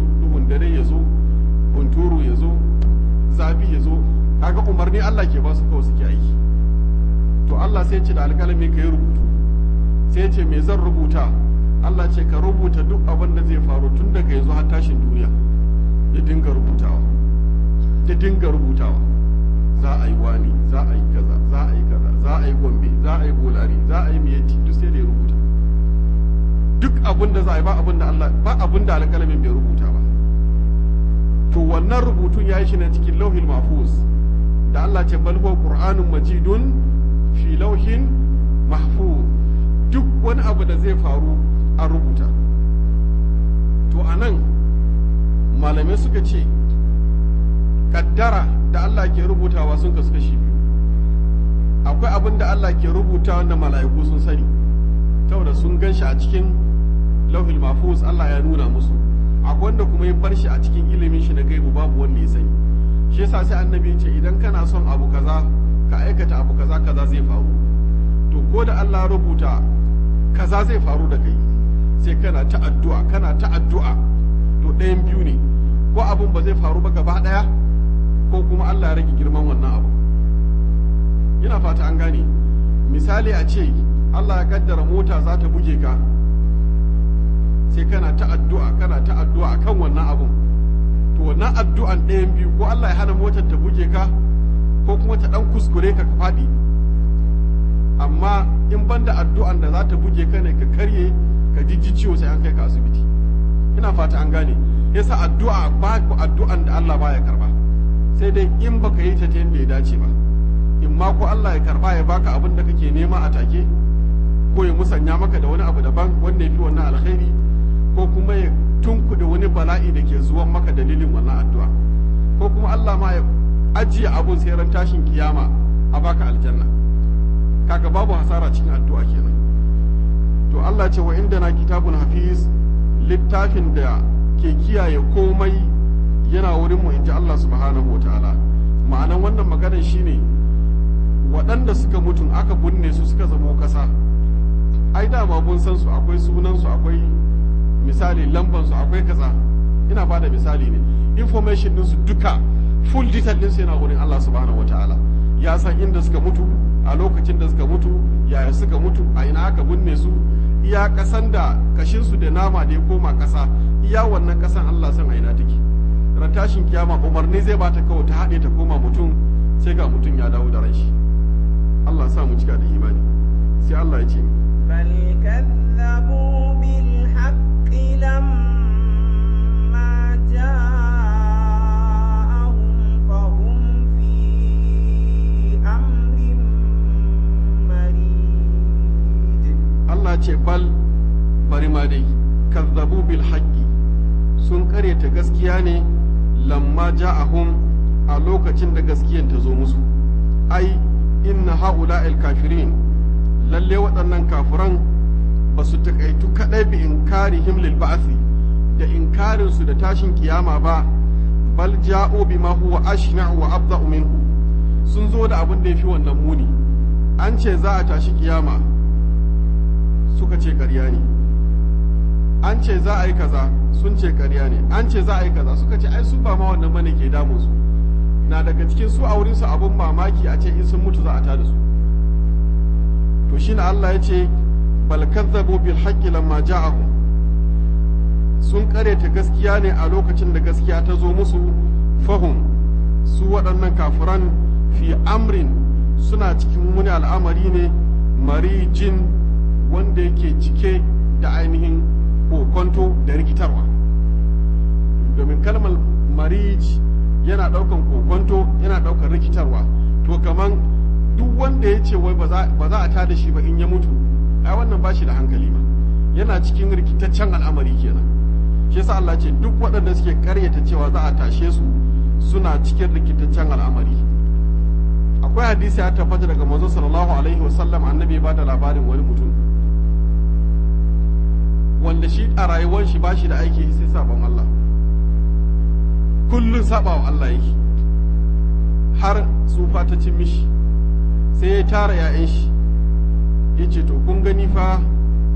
Speaker 1: sahabi ya zo kaga umarni Allah ke ba su kawai suke aiki to Allah sai ce da alƙalami ka yi rubutu sai ce me zan rubuta Allah ce ka rubuta duk abin da zai faru tun daga yanzu har tashin duniya ya dinga rubutawa ya dinga rubutawa za a yi wani za a yi kaza za a yi kaza za a yi gombe za a yi bolari za a yi miyatti duk sai da ya rubuta duk abin da za a yi ba abin da Allah ba abin da alƙalamin bai rubuta ba to wannan rubutun ya yi shi ne cikin lauhin mahfuz da Allah ce bal huwa qur'anun majidun fi lauhin mahfuz duk wani abu da zai faru an rubuta to anan malamai suka ce kaddara da Allah ke rubutawa sun kasu kashi biyu akwai abin da Allah ke rubuta wanda mala'iku sun sani saboda sun gan shi a cikin lauhil mahfuz Allah ya nuna musu akwai wanda kuma ya bar shi a cikin ilimin shi na gaibu babu wanda ya sani shi yasa sai annabi ya ce idan kana son abu kaza ka aikata abu kaza kaza zai faru to ko da Allah rubuta kaza zai faru da kai sai kana ta addu'a kana ta addu'a to ɗayan biyu ne ko abun ba zai faru ba gaba ɗaya ko kuma Allah ya rage girman wannan abu ina fata an gane misali a ce Allah ya kaddara mota za ta buge ka sai kana ta addu'a kana ta addu'a akan wannan abun to wannan addu'an ɗayan biyu ko Allah ya hana motar ta buge ka ko kuma ta ɗan kuskure ka ka faɗi amma in banda addu'an da za ta buge ka ne ka karye ka jijji ciwo sai an kai ka asibiti ina fata an gane yasa addu'a ba ku addu'an da Allah baya karba sai dai in baka yi ta ta yadda ya dace ba in ma ko Allah ya karba ya baka abin da kake nema a take ko ya musanya maka da wani abu daban wanda ya fi wannan alkhairi ko kuma ya tunkuɗe wani bala'i da ke zuwan maka dalilin wannan addu'a ko kuma Allah ma ya ajiye abun sai ran tashin kiyama a baka aljanna kaga babu hasara cikin addu'a kenan to Allah ce wa inda na kitabun hafiz littafin da ke kiyaye komai yana wurin mu inji Allah subhanahu wataala ma'anan wannan maganar shine waɗanda suka mutu aka binne su suka zamo ƙasa ai dama mun san su akwai sunan su akwai misali lamban su akwai kaza ina bada misali ne information din su duka full detail din su yana wurin Allah subhanahu wataala ya san inda suka mutu a lokacin da suka mutu yaya suka mutu a ina aka binne su iya kasan da kashin su da nama da ya koma kasa iya wannan kasan Allah san a ina take ran tashin kiyama umarni zai bata kawai ta haɗe ta koma mutum sai ga mutum ya dawo da ran shi Allah sa mu cika da imani sai Allah ya ce
Speaker 2: بل كذبوا بالحق لما جاءهم فهم في أمر مريد
Speaker 1: Allah ce bal bari ma dai kazzabu bil haqqi sun karyata gaskiya ne lamma ja'ahum a lokacin da gaskiyan ta zo musu ai inna haula'il kafirin lalle waɗannan kafiran ba su takaitu kaɗai bi inkarihim lil ba'thi da inkarin su da tashin kiyama ba bal ja'u bima huwa ashna'u wa abda'u minhu sun zo da abin da yafi wannan muni an ce za a tashi kiyama suka ce ƙarya ne an ce za a yi kaza sun ce ƙarya ne an ce za a yi kaza suka ce ai su ba ma wannan bane ke damun su na daga cikin su a wurin su abun mamaki a ce in sun mutu za a tada su to shine Allah ya ce bal kazzabu bil haqqi lamma ja'ahum sun karyata gaskiya ne a lokacin da gaskiya ta zo musu fahum su waɗannan kafiran fi amrin suna cikin wani al'amari ne marijin wanda yake cike da ainihin kokonto da rikitarwa domin kalmar marij yana ɗaukan kokonto yana ɗaukan rikitarwa to kaman duk wanda ya ce wai ba za a tada shi ba in ya mutu ai wannan ba shi da hankali ma yana cikin rikitaccen al'amari kenan shi yasa Allah ce duk waɗanda suke karyata cewa za a tashe su suna cikin rikitaccen al'amari akwai hadisi ya tabbata daga manzo sallallahu alaihi wasallam annabi ya bada labarin wani mutum wanda shi a rayuwar shi ba shi da aiki sai sabon Allah kullun saba wa Allah yake har tsufa ta cin mishi sai ya tara ‘ya'yan shi ya ce to kun gani fa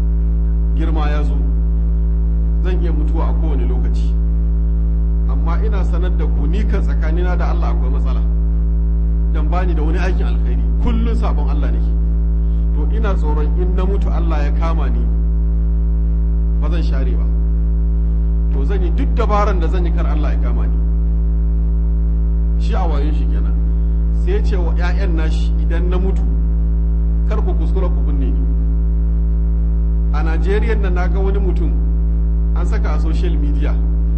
Speaker 1: girma ya zo zan iya mutuwa a kowane lokaci amma ina ina sanar da ku ni kan tsakanina da Allah akwai matsala dan bani da wani aikin alkhairi kullun sabon Allah nake to ina tsoron in na mutu Allah ya kama ni ba zan share ba to zan yi duk dabaran da zan yi kar Allah ya kama ni shi a wayon shi kenan sai ce wa 'ya'yan nashi idan na mutu kar ku kuskura ku binne ni a Najeriya nan naga wani mutum an saka a social media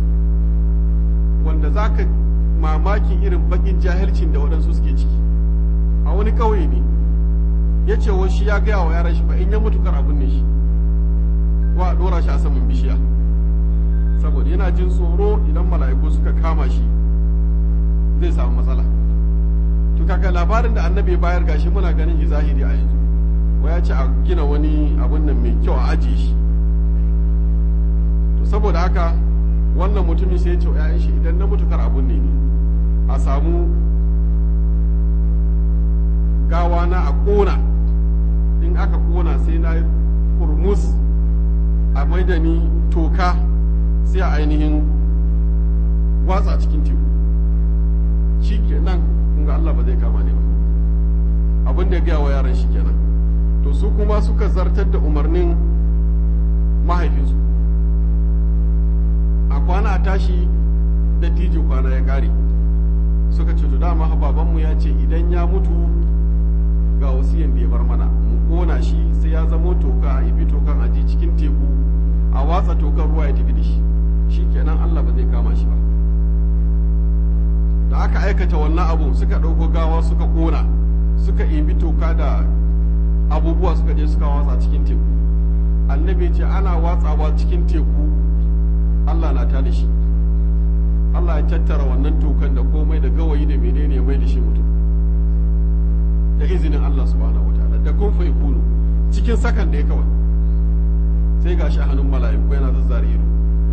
Speaker 1: wanda za ka mamakin irin bakin jahilcin da waɗansu suke ciki a wani ƙauye ne ya ce wa shi ya gaya wa yaran shi ba in ya mutu kar abin ne shi wa a ɗora shi a saman bishiya saboda yana jin tsoro idan mala'iku suka kama shi zai samu matsala to kaga labarin da annabi ya bayar gashi muna ganin shi zahiri a yanzu wa ya ce a gina wani abun nan mai kyau a ajiye shi to saboda haka wannan mutumin sai ya ce wa 'ya'yan shi idan na mutu kar abun ne a samu gawa na a kona in aka kona sai na kurmus a maida ni toka sai a ainihin watsa cikin teku shi kenan kun ga Allah ba zai kama ne ba abin da ya gaya wa yaran shi kenan to su kuma suka zartar da umarnin mahaifinsu a kwana a tashi da tijo kwana ya kare suka ce to dama babanmu ya ce idan ya mutu ga wasiyan da ya bar mana mu kona shi sai ya zamo toka a ibi tokan aji cikin teku a watsa tokan ruwa ya tafi da shi shi kenan Allah ba zai kama shi ba da aka aikata wannan abu suka ɗauko gawa suka kona suka ibi toka da abubuwa suka je suka watsa cikin teku annabi ce ana watsawa cikin teku Allah na ta da shi Allah ya tattara wannan tokan da komai da gawayi da menene ya mai da shi mutum da izinin Allah subhanahu wataala da kun fai kunu cikin sakan da ya kawai sai ga shi hannun mala'iku yana zazzare ido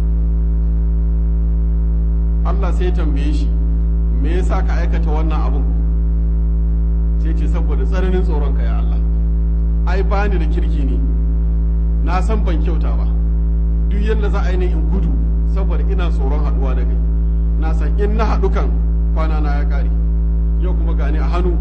Speaker 1: Allah sai ya tambaye shi me yasa ka aikata wannan abun sai ce saboda tsananin tsoron ka ya Allah ai bani da kirki ne na san ban kyauta ba duk yadda za a yi in gudu saboda ina tsoron haduwa da kai na san in na haɗu kan kwana na ya ƙare yau kuma gani a hannu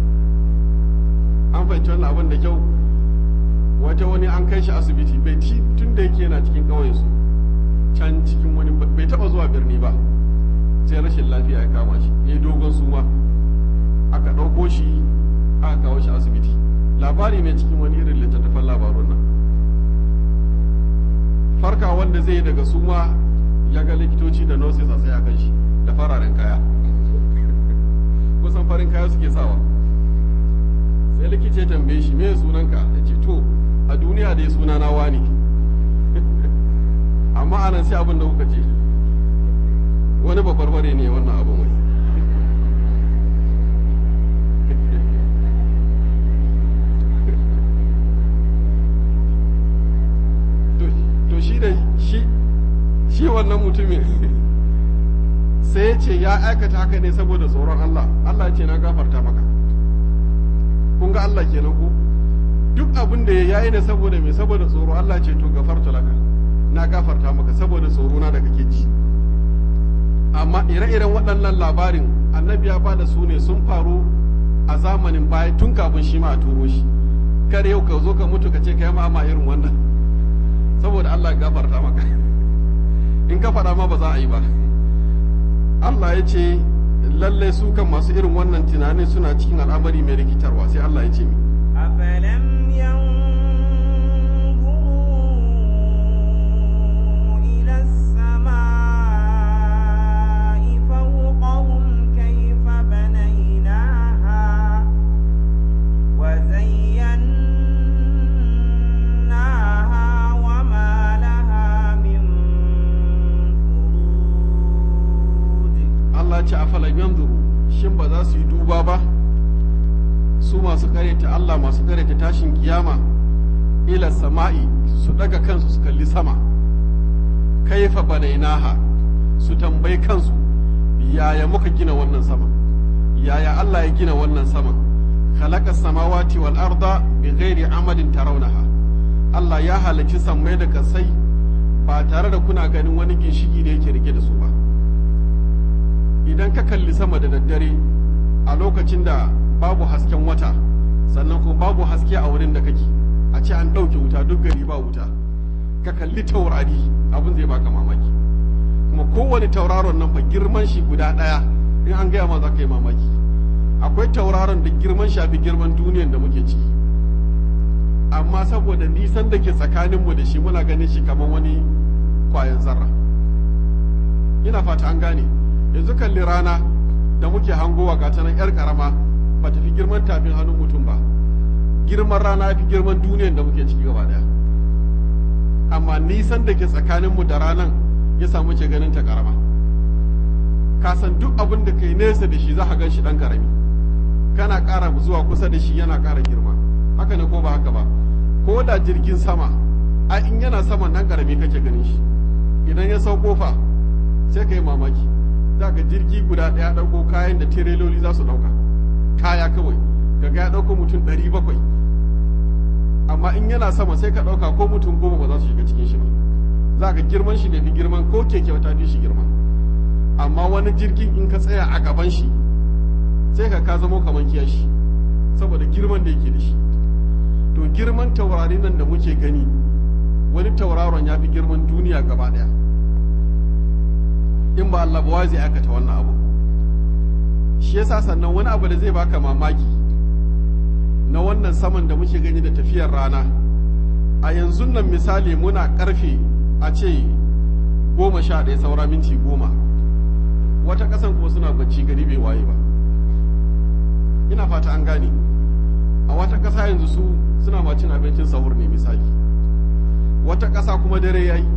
Speaker 1: an fahimci wannan abin da kyau wata wani an kai shi asibiti bai ci tun da yake yana cikin ƙauyen su can cikin wani bai taɓa zuwa birni ba sai rashin lafiya ya kama shi ya dogon suma aka ɗauko shi aka kawo shi asibiti labari ne cikin wani irin littattafan labarun nan farka wanda zai daga suma ya ga likitoci da nurses a tsaye kan shi da fararen kaya kusan farin kaya suke sawa sai likita ya tambaye shi me sunanka ya ce to a duniya dai suna na wani amma anan sai abin da kuka ce wani babarbare ne wannan abin wai to shi da shi shi wannan mutumin sai ya ce ya aikata haka ne saboda tsoron Allah Allah ya ce na gafarta maka kun ga Allah kenan ku duk abin da ya yi ne saboda me saboda tsoro Allah ce to gafarta laka na gafarta maka saboda tsoro na da kake ji amma ire-iren waɗannan labarin annabi ya bada su ne sun faru a zamanin baya tun kafin shi ma a turo shi kar yau ka zo ka mutu ka ce ka yi ma irin wannan saboda Allah ya gafarta maka in ka faɗa ma ba za a yi ba Allah ya ce lallai su kan masu irin wannan tunanin suna cikin al'amari mai rikitarwa sai Allah ya ce mi
Speaker 2: أفلم ينظروا إلى السماء فوقهم كيف بنيناها وزيناها وما لها من فروج
Speaker 1: Allah ya ce a falan yanzuru shin ba za su yi duba ba su masu karyata Allah masu karyata tashin kiyama ila sama'i su daga kansu su kalli sama kaifa banainaha su tambayi kansu yaya muka gina wannan sama yaya Allah ya gina wannan sama khalaqa samawati wal arda bi ghairi amadin tarawnaha Allah ya halarci sammai da kasai ba tare da kuna ganin wani ginshiki da yake rike da su ba idan ka kalli sama da daddare a lokacin da babu hasken wata sannan kuma babu haske a wurin da kake a ce an ɗauke wuta duk gari ba wuta ka kalli taurari abin zai baka mamaki kuma kowane tauraron nan fa girman shi guda ɗaya in an gaya ma za ka yi mamaki akwai tauraron da girman shafi girman duniyan da muke ciki amma saboda nisan da ke tsakaninmu da shi muna ganin shi kamar wani kwayan zarra ina fata an gane yanzu kalli rana da muke hangowa ga nan yar karama ba ta fi girman tafin hannun mutum ba girman rana fi girman duniyan da muke ciki gaba daya amma nisan da ke tsakaninmu da ranan ya samu ce ganin ta karama ka san duk abin da kai nesa da shi za ka gan shi dan karami kana ƙara zuwa kusa da shi yana ƙara girma haka ne ko ba haka ba ko da jirgin sama a in yana saman nan karami kake ganin shi idan ya sauko fa sai ka yi mamaki za ka jirgi guda ɗaya ɗauko kayan da tireloli za su ɗauka kaya kawai kaga ya ɗauko mutum ɗari bakwai amma in yana sama sai ka ɗauka ko mutum goma ba za su shiga cikin shi ba za ka girman shi ne fi girman ko keke ta fi shi girma amma wani jirgin in ka tsaya a gaban shi sai ka ka zamo kamar kiyashi saboda girman da yake da shi to girman taurari nan da muke gani wani tauraron ya fi girman duniya gaba ɗaya in ba Allah ba zai aikata wannan abu shi yasa sannan wani abu da zai baka mamaki na wannan saman da muke gani da tafiyar rana a yanzu nan misali muna karfe a ce goma sha ɗaya saura minti goma wata ƙasan kuma suna bacci gari bai waye ba ina fata an gane a wata ƙasa yanzu su suna ma cin abincin sahur ne misali wata ƙasa kuma dare ya yi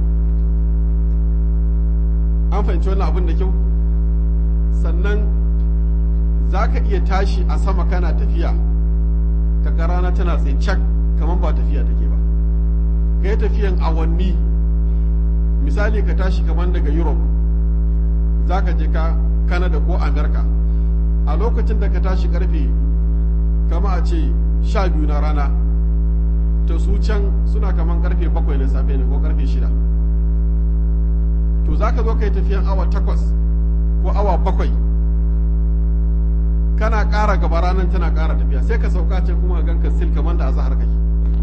Speaker 1: an fahimci wannan abin da kyau sannan za ka iya tashi a sama kana tafiya ka rana tana tsaye cak kamar ba tafiya take ba ka yi tafiyan awanni misali ka tashi kamar daga europe za ka je ka canada ko america a lokacin da ka tashi karfe kama a ce sha biyu na rana to su can suna kamar karfe bakwai na safe ne ko karfe shida to za ka zo ka yi tafiyan awa takwas ko awa bakwai kana ƙara gaba ranar tana ƙara tafiya sai ka sauka ce kuma gan ka sil kamar da azahar kake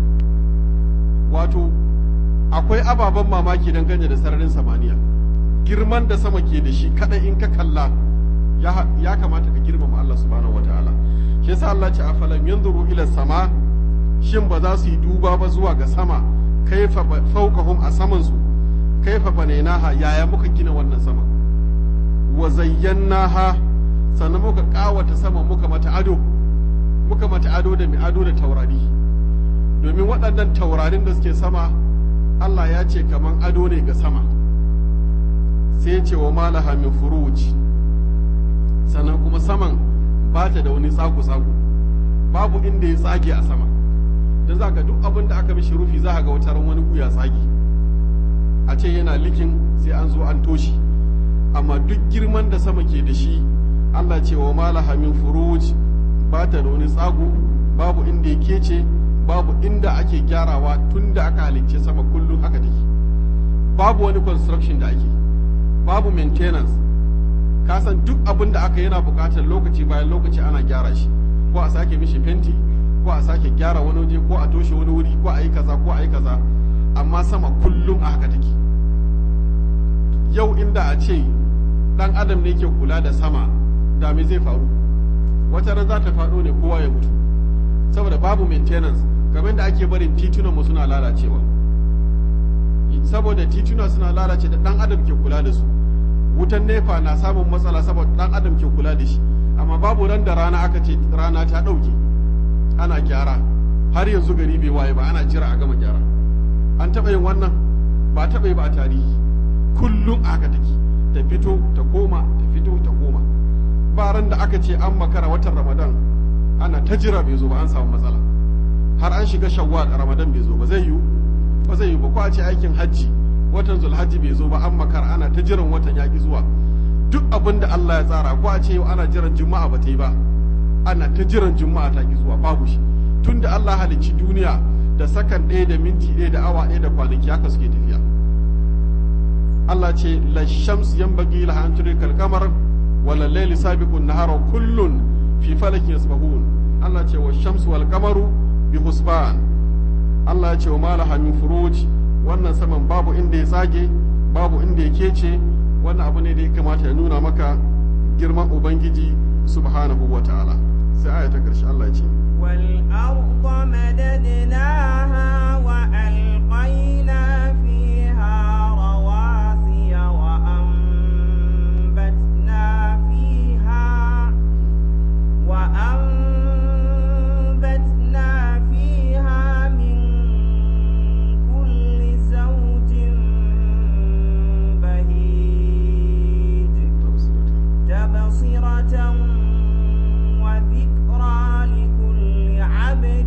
Speaker 1: wato akwai ababen mamaki don ganye da sararin samaniya girman da sama ke da shi kadai in ka kalla ya kamata ka girmama Allah subhanahu wataala shi yasa Allah ce afalam yanzuru ila sama shin ba za su yi duba ba zuwa ga sama kaifa fawqahum a saman su kaifa banainaha yaya muka gina wannan sama wa zayyanaha sannan muka kawata sama muka mata ado muka mata ado da mai ado da taurari domin waɗannan taurarin da suke sama Allah ya ce kaman ado ne ga sama sai ce wa malaha min furuj sannan kuma saman ba ta da wani tsaku-tsaku babu inda ya tsage a sama don za ka duk abin da aka mishi rufi za ga wata wani guya tsage a ce yana likin sai an zo an toshi amma duk girman da sama ke da shi Allah ce wa malaha min furuj ba ta da wani tsago babu inda ya kece babu inda ake gyarawa tun da aka halicce sama kullum haka take babu wani construction da ake babu maintenance ka san duk abin da aka yana buƙatar lokaci bayan lokaci ana gyara shi ko a sake mishi fenti ko a sake gyara wani waje ko a toshe wani wuri ko a yi kaza ko a yi kaza amma sama kullum a haka take yau inda a ce dan adam ne ke kula da sama da me zai faru wata ran za ta faɗo ne kowa ya mutu saboda babu maintenance kamar da ake barin titunan mu suna lalacewa saboda tituna suna lalace da dan adam ke kula da su wutan nefa na samun matsala saboda dan adam ke kula da shi amma babu ran da rana aka ce rana ta ɗauke ana gyara har yanzu gari bai waye ba ana jira a gama gyara an taɓa yin wannan ba taɓa yi ba a tarihi kullum aka take ta fito ta koma ta fito ta koma ba ran da aka ce an makara watan ramadan ana ta jira bai zo ba an samu matsala har an shiga shawwal ramadan bai zo ba zai yiwu ba zai yiwu ba ko a ce aikin hajji watan zulhajji bai zo ba an makara ana ta jiran watan yaƙi zuwa duk abin da Allah ya tsara ko a ce yau ana jiran juma'a ba ta yi ba ana ta jiran juma'a ta ki zuwa babu shi tun da Allah halicci duniya da sakan ɗaya da minti ɗaya da awa ɗaya da kwanaki haka suke tafiya Allah ce la shams yanbaghi laha an tudrika al-qamar wala layli sabiqun nahara kullun fi falakin yasbahun Allah ce wa shamsu wal qamaru bi husban Allah ya ce wa malaha min furuj wannan saman babu inda ya tsage babu inda ya kece wannan abu ne da ya kamata ya nuna maka girman ubangiji subhanahu wa ta'ala sai aya ta karshe Allah ya ce
Speaker 2: والأرض مددناها وألقينا فيها رواسي وأنبتنا فيها وأنبتنا فيها من كل زوج بهيج تبصرة وذكرى لكل عبد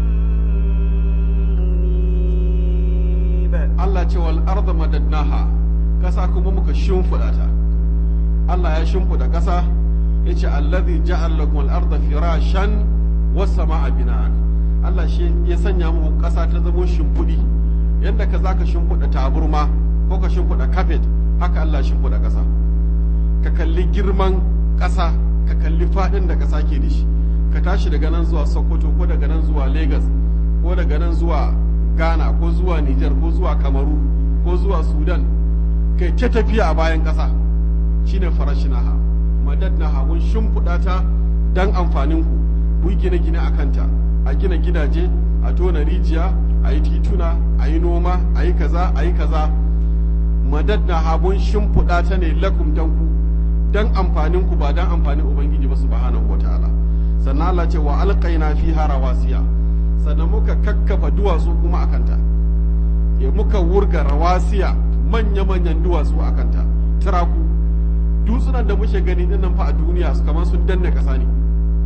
Speaker 2: منيب
Speaker 1: Allah ce wal arda madadnaha kasa kuma muka shimfiɗa ta Allah ya shimfiɗa kasa yace allazi ja'al lakum al arda firashan was samaa bina'an Allah shi ya sanya muku kasa ta zama shimfiɗi yanda ka zaka shimfiɗa taburma ko ka shimfiɗa kafet haka Allah ya shimfiɗa kasa ka kalli girman kasa ka kalli faɗin da kasa ke da shi ka tashi daga nan zuwa Sokoto ko daga nan zuwa Lagos ko daga nan zuwa ghana ko zuwa niger ko zuwa kamaru ko zuwa sudan kai ta tafiya a bayan ƙasa shine farashinaha madadnaha mun shimfiɗa ta don amfanin ku ku yi gine-gine a kanta a gina gidaje a tona rijiya a yi tituna a yi noma a yi kaza a yi kaza madadnaha mun shimfiɗa ta ne lakum dan ku don amfanin ku ba don amfanin ubangiji ba subhanahu wataala sannan Allah ce wa alqaina fiha rawasiya sannan muka kakkafa duwatsu kuma a kanta ya muka wurga rawasiya manya-manyan duwatsu a kanta tiraku dutsunan da muke gani dinnan fa a duniya su kamar sun danne ƙasa ne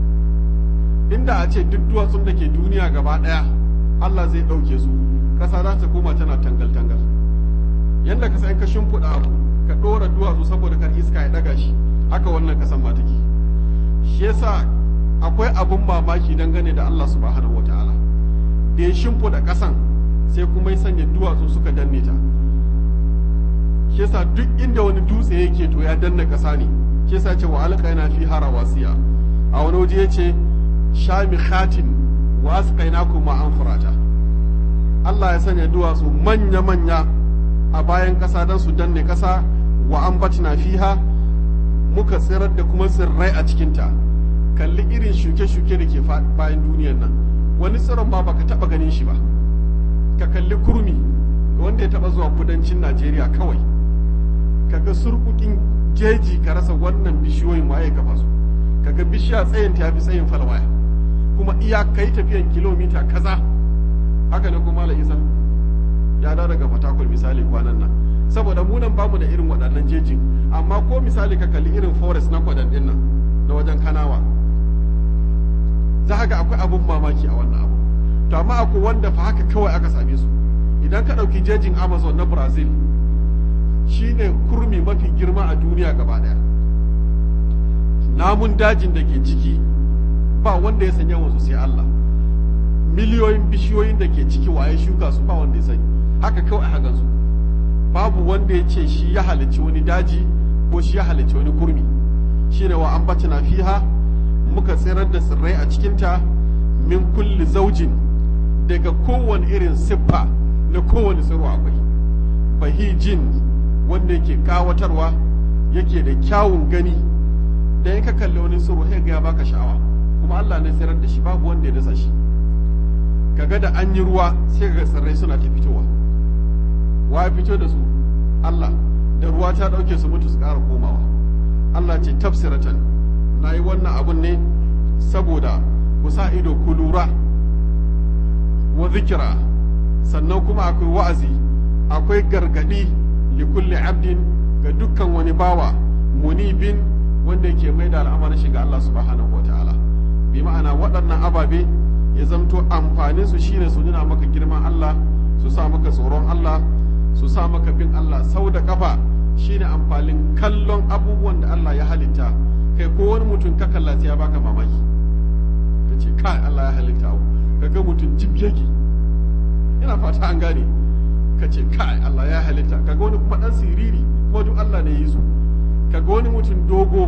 Speaker 1: inda a ce duk duwatsun da ke duniya gaba ɗaya Allah zai ɗauke su ƙasa za ta koma tana tangal-tangal yadda ka san ka shimfiɗa abu ka ɗora duwatsu saboda kar iska ya ɗaga shi haka wannan ƙasan ma take shi yasa akwai abun mamaki dangane da Allah subhanahu wa ta'ala da ya shimfiɗa ƙasan sai kuma ya sanya duwatsu suka danne ta shi yasa duk inda wani dutse yake to ya danna ƙasa ne shi yasa ce wa alqaina fi harawasiya a wani waje yace shami khatin wa asqainakum ma an furata Allah ya sanya duwatsu manya manya a bayan ƙasa don su danne ƙasa wa ambatna fiha muka tsirar da kuma tsirrai a cikinta kalli irin shuke-shuke da ke bayan duniyar nan wani tsiron ba baka taba ganin shi ba ka kalli kurmi ga wanda ya taba zuwa kudancin najeriya kawai kaga surkukin jeji ka rasa wannan bishiyoyin waye kafa su kaga bishiya tsayin ta fi tsayin falwaya kuma iya kai tafiyan kilomita kaza haka ne kuma la isa ya da daga fatakul misali kwanan nan saboda mu nan bamu da irin waɗannan jejin amma ko misali ka kalli irin forest na kwadan din nan na wajen kanawa za ga akwai abun mamaki a wannan abu to amma akwai wanda fa haka kawai aka same su idan ka ɗauki jejin amazon na brazil shine kurmi mafi girma a duniya gaba ɗaya namun dajin da ke ciki ba wanda ya sanya wasu sai allah miliyoyin bishiyoyin da ke ciki waye shuka su ba wanda ya sani haka kawai a hagan su babu wanda ya ce shi ya halicci wani daji ko shi ya halicci wani kurmi shine wa ambatina fiha muka tsirar da tsirrai a cikinta min kulli zaujin daga kowane irin siffa na kowane tsiro akwai bahijin wanda yake kawatarwa yake da kyawun gani da in ka kalli wani tsiro sai ga ya baka sha'awa kuma Allah ne tsirar da shi babu wanda ya dasa shi kaga da an yi ruwa sai ga tsirrai suna ta fitowa wa ya fito da su Allah da ruwa ta dauke su mutu su ƙara komawa Allah ce tafsiratan na yi wannan abun ne saboda ku sa ido ku lura wa zikira sannan kuma akwai wa'azi akwai gargadi li kulli abdin ga dukkan wani bawa munibin wanda yake mai da al'amarin shi ga Allah subhanahu wa ta'ala bi ma'ana waɗannan ababe ya zamto amfanin su shine su nuna maka girman Allah su sa maka tsoron Allah su sa maka bin Allah sau da kafa shine amfanin kallon abubuwan da Allah ya halitta kai ko wani mutum ka kalla sai ya baka mamaki ka ce kai Allah ya halitta abu ka ga mutum jibgegi ina fata an gane ka ce kai Allah ya halitta ka ga wani kuma dan siriri kuma duk Allah ne ya yi su ka ga wani mutum dogo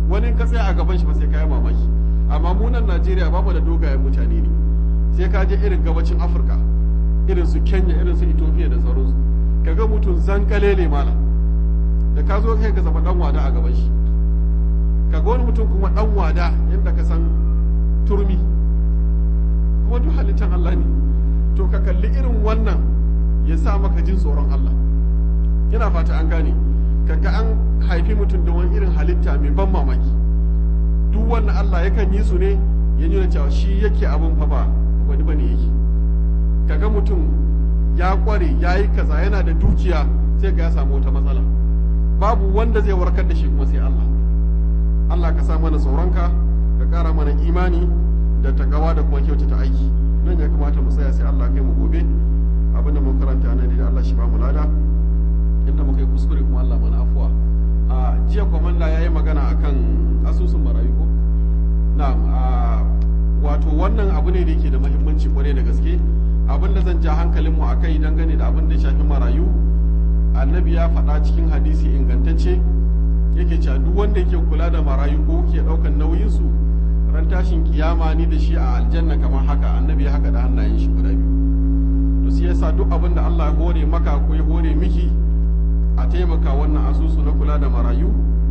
Speaker 1: wani ka tsaya a gaban shi ba sai ka yi mamaki amma mu nan Najeriya ba mu da dogayen mutane ne sai ka je irin gabacin Afirka irin su Kenya irin su Ethiopia da sauransu kaga mutum zankalele malam da ka zo kai ka zama dan wada a gaban shi kaga wani mutum kuma dan wada yadda ka san turmi kuma duk halittar Allah ne to ka kalli irin wannan ya sa maka jin tsoron Allah ina fata an gane kaga an haifi mutum da wani irin halitta mai ban mamaki duk wannan Allah yakan yi su ne ya nuna cewa shi yake abin fa ba wani bane yake kaga mutum ya kware ya yi kaza yana da dukiya sai ga ya samu wata matsala babu wanda zai warkar da shi kuma sai Allah Allah ka sa mana tsoronka ka kara mana imani da takawa da kuma kyautata aiki nan ya kamata mu tsaya sai Allah kai mu gobe abin da mun karanta nan da Allah shi ba mu lada inda muka yi kuskure kuma Allah mana afuwa a jiya kwamanda ya yi magana akan asusun marayu ko na'am a wato wannan abu ne da yake da muhimmanci kwarai da gaske abin da zan ja hankalinmu a kai dangane da abin da ya shafi marayu annabi ya faɗa cikin hadisi ingantacce yake cewa duk wanda yake kula da marayu ko ke ɗaukan nauyinsu ran tashin kiyama ni da shi a aljanna kamar haka annabi ya haka da hannayen shi guda biyu to sai yasa duk abin da Allah ya hore maka ko ya hore miki a taimaka wannan asusu na kula da marayu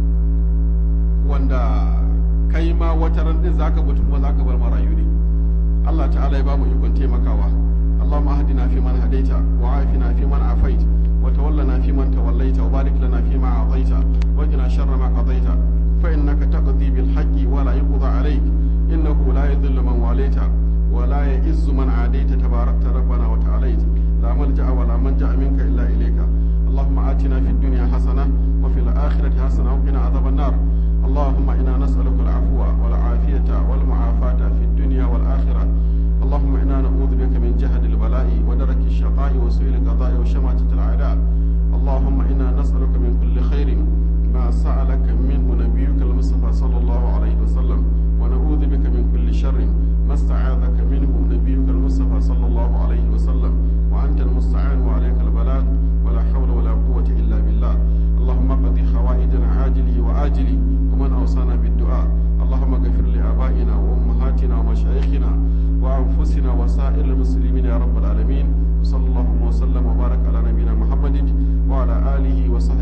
Speaker 1: wanda kai ma wata ran din zaka mutu kuma zaka bar marayu ne Allah ta'ala ya ba mu ikon taimakawa اللهم اهدنا فيمن هديت وعافنا فيمن عافيت وتولنا فيمن توليت وبارك لنا فيما اعطيت وقنا شر ما قضيت فانك تقضي بالحق ولا يقضى عليك انه لا يذل من واليت ولا يئز من عاديت تباركت ربنا وتعاليت لا ملجا ولا منجا منك الا اليك اللهم اتنا في الدنيا حسنه وفي الاخره حسنه وقنا عذاب النار اللهم انا نسالك العفو والعافيه والمعافاه في الدنيا والاخره اللهم انا نعوذ بك من جهد البلاء ودرك الشقاء وسوء القضاء وشماتة الاعداء اللهم انا نسالك من كل خير ما سالك منه نبيك المصطفى صلى الله عليه وسلم ونعوذ بك من كل شر ما استعاذك منه نبيك المصطفى صلى الله عليه وسلم وانت المستعان وعليك البلاغ ولا حول ولا قوه الا بالله اللهم اقضي حوائجنا عاجله واجله ومن اوصانا بالدعاء اللهم اغفر لابائنا وامهاتنا ومشايخنا وأنفسنا وسائر المسلمين يا رب العالمين وصلى الله وسلم وبارك على نبينا محمد وعلى آله وصحبه